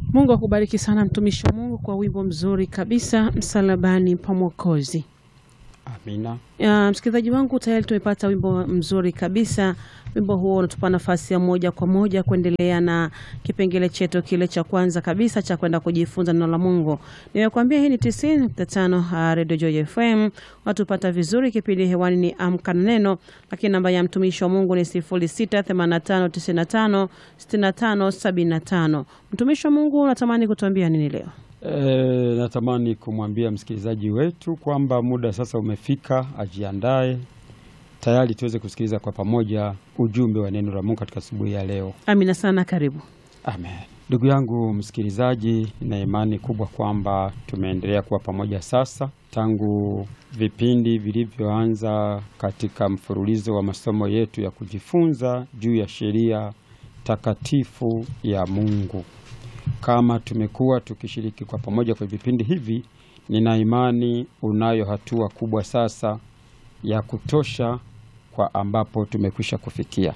Mungu akubariki sana mtumishi wa Mungu kwa wimbo mzuri kabisa, msalabani pa Mwokozi. Amina. Uh, msikilizaji wangu tayari tumepata wimbo mzuri kabisa. Wimbo huo unatupa nafasi ya moja kwa moja kuendelea na kipengele chetu kile cha kwanza kabisa cha kwenda kujifunza neno la Mungu. Nimekuambia hii ni 90.5 Radio Joy FM. Watupata vizuri, kipindi hewani ni Amka na Neno, lakini namba ya mtumishi wa Mungu ni 0685956575. Mtumishi wa Mungu unatamani kutuambia nini leo? E, natamani kumwambia msikilizaji wetu kwamba muda sasa umefika, ajiandae tayari tuweze kusikiliza kwa pamoja ujumbe wa neno la Mungu katika asubuhi ya leo. Amina sana, karibu. Amen. Ndugu yangu msikilizaji, na imani kubwa kwamba tumeendelea kuwa pamoja sasa tangu vipindi vilivyoanza katika mfululizo wa masomo yetu ya kujifunza juu ya sheria takatifu ya Mungu. Kama tumekuwa tukishiriki kwa pamoja kwa vipindi hivi, nina imani unayo hatua kubwa sasa ya kutosha kwa ambapo tumekwisha kufikia.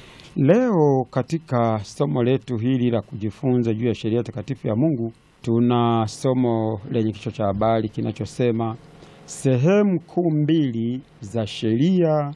Leo katika somo letu hili la kujifunza juu ya sheria takatifu ya Mungu, tuna somo lenye kichwa cha habari kinachosema sehemu kuu mbili za sheria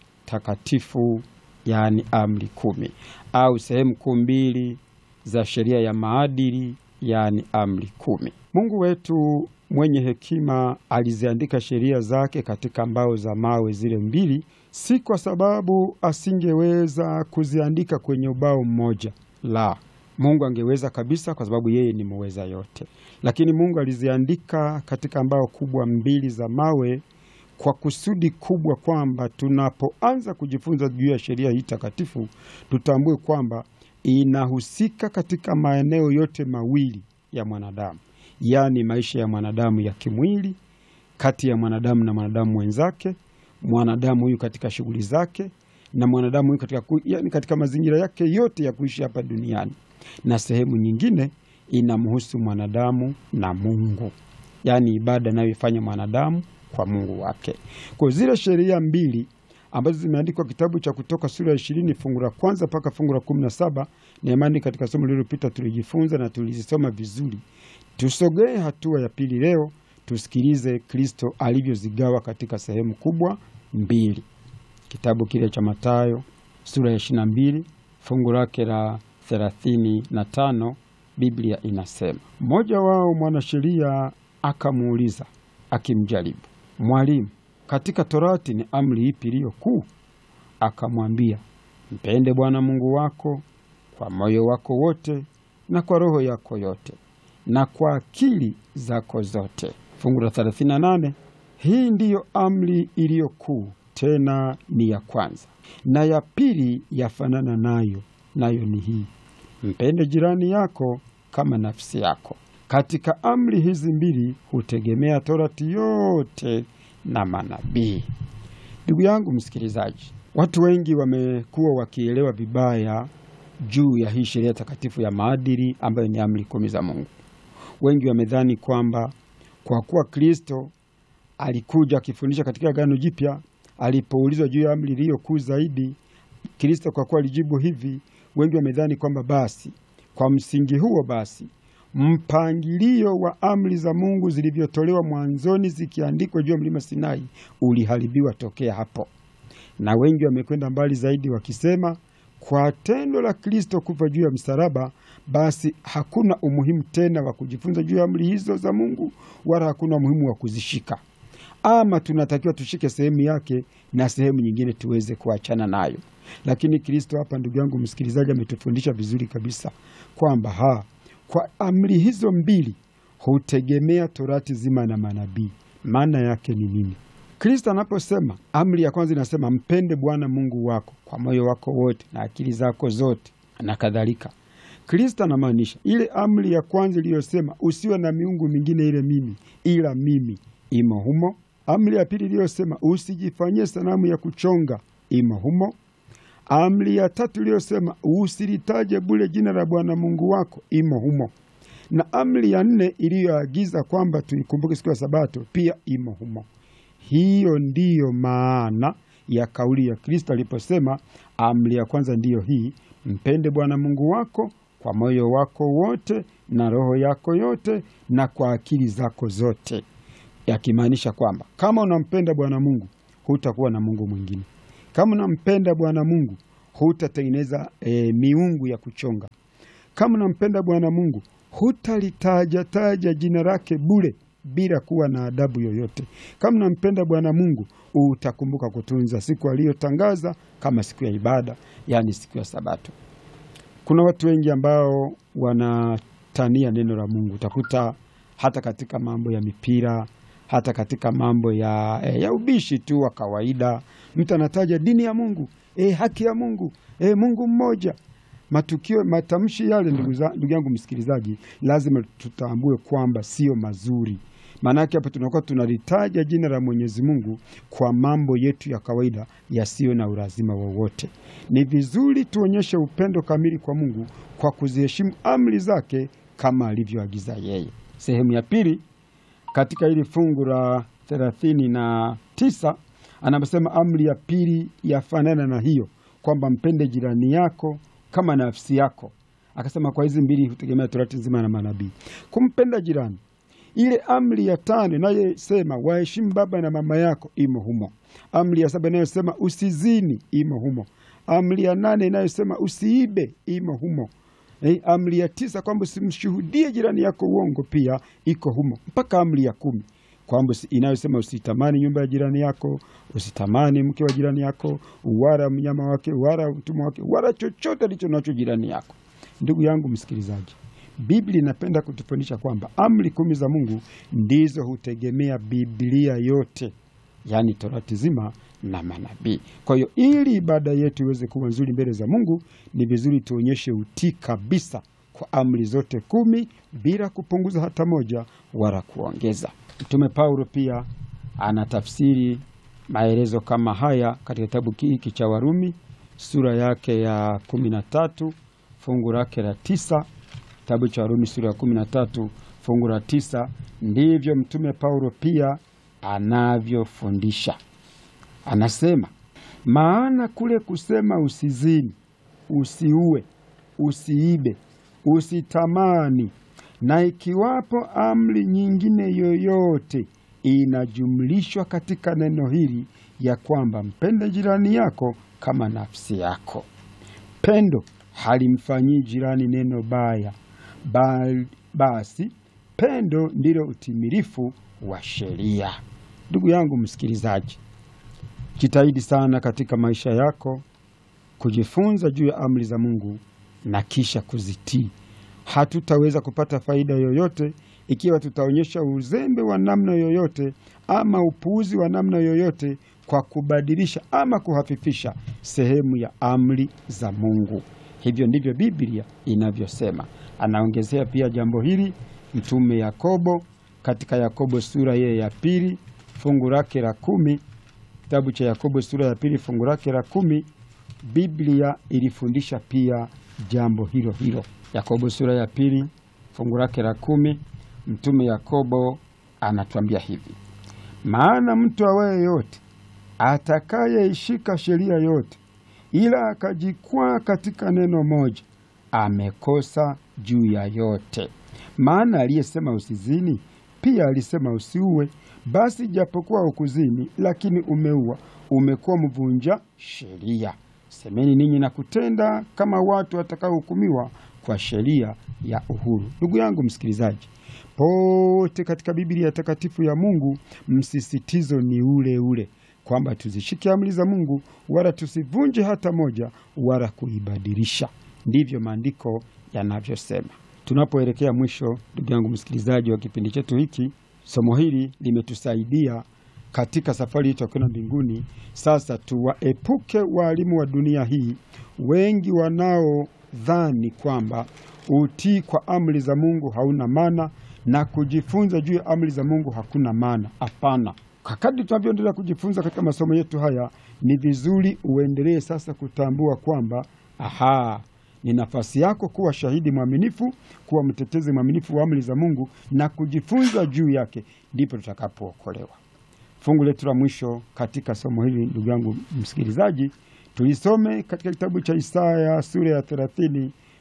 takatifu, yaani amri kumi, au sehemu kuu mbili za sheria ya maadili, yaani amri kumi. Mungu wetu mwenye hekima aliziandika sheria zake katika mbao za mawe zile mbili, si kwa sababu asingeweza kuziandika kwenye ubao mmoja. La, Mungu angeweza kabisa, kwa sababu yeye ni muweza yote. Lakini Mungu aliziandika katika mbao kubwa mbili za mawe kwa kusudi kubwa, kwamba tunapoanza kujifunza juu ya sheria hii takatifu, tutambue kwamba inahusika katika maeneo yote mawili ya mwanadamu, yaani maisha ya mwanadamu ya kimwili, kati ya mwanadamu na mwanadamu mwenzake, mwanadamu huyu katika shughuli zake, na mwanadamu huyu katika, yaani katika mazingira yake yote ya kuishi hapa duniani, na sehemu nyingine inamhusu mwanadamu na Mungu, yaani ibada anayoifanya mwanadamu kwa Mungu wake. Kwa zile sheria mbili ambazo zimeandikwa kitabu cha Kutoka sura ya ishirini fungu la kwanza mpaka fungu la kumi na saba na imani katika somo lililopita tulijifunza na tulizisoma vizuri. Tusogee hatua ya pili leo, tusikilize Kristo alivyozigawa katika sehemu kubwa mbili. Kitabu kile cha Mathayo sura ya ishirini na mbili fungu lake la thelathini na tano Biblia inasema, mmoja wao mwanasheria akamuuliza akimjaribu, Mwalimu, katika Torati ni amri ipi iliyo kuu? Akamwambia, mpende Bwana Mungu wako kwa moyo wako wote na kwa roho yako yote na kwa akili zako zote. Fungu la 38, hii ndiyo amri iliyo kuu, tena ni ya kwanza, na ya pili yafanana nayo, nayo ni hii, mpende jirani yako kama nafsi yako. Katika amri hizi mbili hutegemea Torati yote na manabii. Ndugu yangu msikilizaji, watu wengi wamekuwa wakielewa vibaya juu ya hii sheria takatifu ya maadili ambayo ni amri kumi za Mungu. Wengi wamedhani kwamba kwa kuwa Kristo alikuja akifundisha katika Agano Jipya, alipoulizwa juu ya amri iliyo kuu zaidi, Kristo kwa kuwa alijibu hivi, wengi wamedhani kwamba basi kwa msingi huo basi mpangilio wa amri za Mungu zilivyotolewa mwanzoni zikiandikwa juu ya mlima Sinai uliharibiwa tokea hapo, na wengi wamekwenda mbali zaidi wakisema kwa tendo la Kristo kufa juu ya msalaba, basi hakuna umuhimu tena wa kujifunza juu ya amri hizo za Mungu, wala hakuna umuhimu wa kuzishika, ama tunatakiwa tushike sehemu yake na sehemu nyingine tuweze kuachana nayo. Lakini Kristo hapa, ndugu yangu msikilizaji, ametufundisha vizuri kabisa kwamba ha kwa amri hizo mbili hutegemea Torati zima na manabii. Maana yake ni nini? Kristo anaposema amri ya kwanza inasema mpende Bwana Mungu wako kwa moyo wako wote na akili zako zote na kadhalika. Kristo anamaanisha ile amri ya kwanza iliyosema usiwe na miungu mingine ile mimi ila mimi, imo humo. Amri ya pili iliyosema usijifanyie sanamu ya kuchonga, imo humo. Amri ya tatu iliyosema usilitaje bure jina la Bwana Mungu wako, imo humo, na amri ya nne iliyoagiza kwamba tuikumbuke siku ya Sabato pia imo humo. Hiyo ndiyo maana ya kauli ya Kristo aliposema amri ya kwanza ndiyo hii, mpende Bwana Mungu wako kwa moyo wako wote na roho yako yote na kwa akili zako zote, yakimaanisha kwamba kama unampenda Bwana Mungu hutakuwa na Mungu mwingine. Kama unampenda Bwana Mungu hutatengeneza e, miungu ya kuchonga. Kama unampenda Bwana Mungu hutalitaja taja jina lake bure bila kuwa na adabu yoyote. Kama unampenda Bwana Mungu utakumbuka kutunza siku aliyotangaza kama siku ya ibada, yaani siku ya Sabato. Kuna watu wengi ambao wanatania neno la Mungu, utakuta hata katika mambo ya mipira, hata katika mambo ya, eh, ya ubishi tu wa kawaida, mtu anataja dini ya Mungu, eh, haki ya Mungu, eh, Mungu mmoja. Matukio, matamshi yale, ndugu za- ndugu yangu msikilizaji, lazima tutambue kwamba sio mazuri. Maanake hapo tunakuwa tunalitaja jina la Mwenyezi Mungu kwa mambo yetu ya kawaida yasiyo na ulazima wowote. Ni vizuri tuonyeshe upendo kamili kwa Mungu kwa kuziheshimu amri zake kama alivyoagiza yeye. Sehemu ya pili katika hili fungu la thelathini na tisa anasema amri ya pili yafanana na hiyo kwamba mpende jirani yako kama nafsi yako. Akasema kwa hizi mbili hutegemea torati nzima na manabii. Kumpenda jirani, ile amri ya tano inayosema waheshimu baba na mama yako imo humo. Amri ya saba inayosema usizini imo humo. Amri ya nane inayosema usiibe imo humo. Eh, amri ya tisa kwamba usimshuhudie jirani yako uongo pia iko humo, mpaka amri ya kumi kwamba usi- inayosema usitamani nyumba ya jirani yako, usitamani mke wa jirani yako, wala mnyama wake, wala mtumwa wake, wala chochote alicho nacho jirani yako. Ndugu yangu msikilizaji, Biblia inapenda kutufundisha kwamba amri kumi za Mungu ndizo hutegemea Biblia yote, yaani torati zima na manabii. Kwa hiyo ili ibada yetu iweze kuwa nzuri mbele za Mungu, ni vizuri tuonyeshe utii kabisa kwa amri zote kumi bila kupunguza hata moja wala kuongeza. Mtume Paulo pia anatafsiri maelezo kama haya katika kitabu hiki cha Warumi sura yake ya kumi na tatu fungu lake la tisa kitabu cha Warumi sura ya kumi na tatu fungu la tisa ndivyo mtume Paulo pia anavyofundisha. Anasema, maana kule kusema usizini, usiue, usiibe, usitamani, na ikiwapo amri nyingine yoyote inajumlishwa katika neno hili ya kwamba mpende jirani yako kama nafsi yako. Pendo halimfanyii jirani neno baya, bali basi pendo ndilo utimilifu wa sheria. Ndugu yangu msikilizaji, jitahidi sana katika maisha yako kujifunza juu ya amri za Mungu na kisha kuzitii. Hatutaweza kupata faida yoyote ikiwa tutaonyesha uzembe wa namna yoyote ama upuuzi wa namna yoyote kwa kubadilisha ama kuhafifisha sehemu ya amri za Mungu. Hivyo ndivyo Biblia inavyosema. Anaongezea pia jambo hili mtume Yakobo katika Yakobo sura yeye ya pili fungu lake la kumi kitabu cha Yakobo sura ya pili fungu lake la kumi Biblia ilifundisha pia jambo hilo hilo. Yakobo sura ya pili fungu lake la kumi mtume Yakobo anatuambia hivi: maana mtu awaye yote atakayeishika sheria yote, ila akajikwaa katika neno moja, amekosa juu ya yote. Maana aliyesema usizini pia alisema usiue. Basi japokuwa ukuzini, lakini umeua, umekuwa mvunja sheria. Semeni ninyi na kutenda kama watu watakaohukumiwa kwa sheria ya uhuru. Ndugu yangu msikilizaji, pote katika Biblia takatifu ya Mungu msisitizo ni ule ule kwamba tuzishike amri za Mungu, wala tusivunje hata moja, wala kuibadilisha. Ndivyo maandiko yanavyosema. Tunapoelekea mwisho, ndugu yangu msikilizaji wa kipindi chetu hiki, somo hili limetusaidia katika safari yetu ya kwenda mbinguni. Sasa tuwaepuke waalimu wa dunia hii, wengi wanaodhani kwamba utii kwa amri za Mungu hauna maana na kujifunza juu ya amri za Mungu hakuna maana. Hapana. Kadri tunavyoendelea kujifunza katika masomo yetu haya, ni vizuri uendelee sasa kutambua kwamba aha, ni nafasi yako kuwa shahidi mwaminifu, kuwa mtetezi mwaminifu wa amri za Mungu na kujifunza juu yake, ndipo tutakapookolewa. Fungu letu la mwisho katika somo hili, ndugu yangu msikilizaji, tulisome katika kitabu cha Isaya sura ya thelathini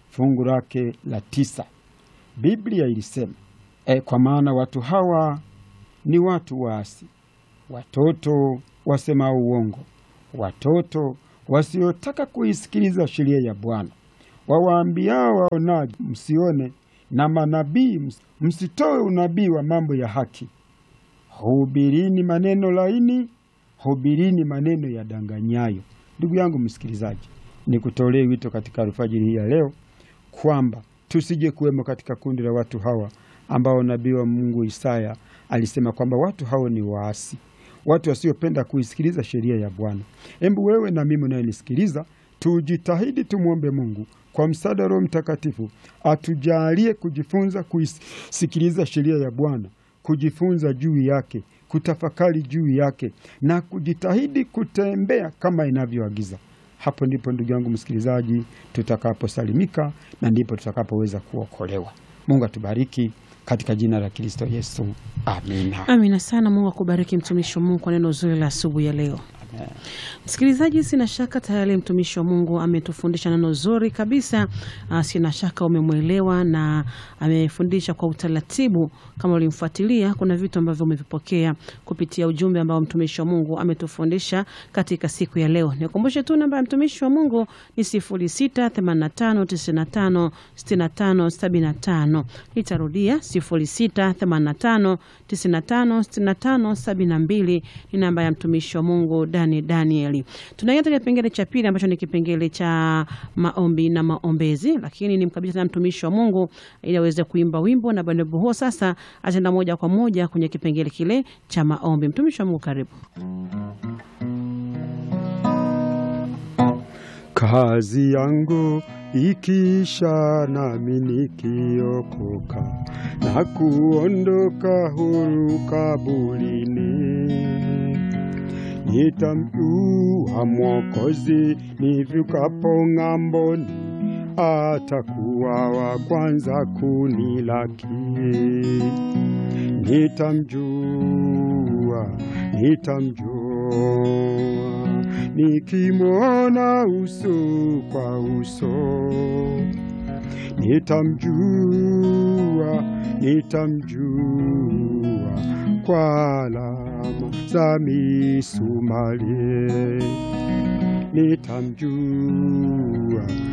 fungu lake la tisa. Biblia ilisema e, kwa maana watu hawa ni watu waasi, watoto wasemao uongo, watoto wasiotaka kuisikiliza sheria ya Bwana, wawaambiao waonaji msione, na manabii msitoe unabii wa mambo ya haki. Hubirini maneno laini, hubirini maneno ya danganyayo. Ndugu yangu msikilizaji, nikutolee wito katika alfajiri hii ya leo kwamba tusije kuwemo katika kundi la watu hawa ambao nabii wa Mungu Isaya alisema kwamba watu hao ni waasi, watu wasiopenda kuisikiliza sheria ya Bwana. Hebu wewe na mimi unayenisikiliza, tujitahidi tumwombe Mungu kwa msaada wa Roho Mtakatifu atujalie kujifunza kuisikiliza sheria ya Bwana, kujifunza juu yake, kutafakari juu yake na kujitahidi kutembea kama inavyoagiza. Hapo ndipo ndugu yangu msikilizaji, tutakaposalimika na ndipo tutakapoweza kuokolewa. Mungu atubariki katika jina la Kristo Yesu, amina. Amina sana. Mungu akubariki mtumishi wa Mungu kwa neno zuri la asubuhi ya leo. Msikilizaji, sina shaka tayari mtumishi wa Mungu ametufundisha neno zuri kabisa. Uh, sina shaka umemwelewa na amefundisha kwa utaratibu. Kama ulimfuatilia, kuna vitu ambavyo umevipokea kupitia ujumbe ambao mtumishi wa Mungu ametufundisha katika siku ya leo. Nikumbushe tu namba ya mtumishi wa Mungu ni 0685956575. Nitarudia 0685956572 ni namba ya mtumishi wa Mungu Dani Danieli. Tunaingia katika kipengele cha pili ambacho ni kipengele cha maombi na maombezi, lakini ni mkabidhi na mtumishi wa Mungu ili aweze kuimba wimbo na baada huo sasa ataenda moja kwa moja kwenye kipengele kile cha maombi. Mtumishi wa Mungu, karibu. Kazi yangu ikiisha, nami nikiokoka na kuondoka huru kaburini nitamjua Mwokozi nivukapo ng'amboni, atakuwa wa kwanza kunilaki. Nitamjua, nitamjua nikimwona uso kwa uso, nitamjua, nitamjua kwa alama za misumari, nitamjua,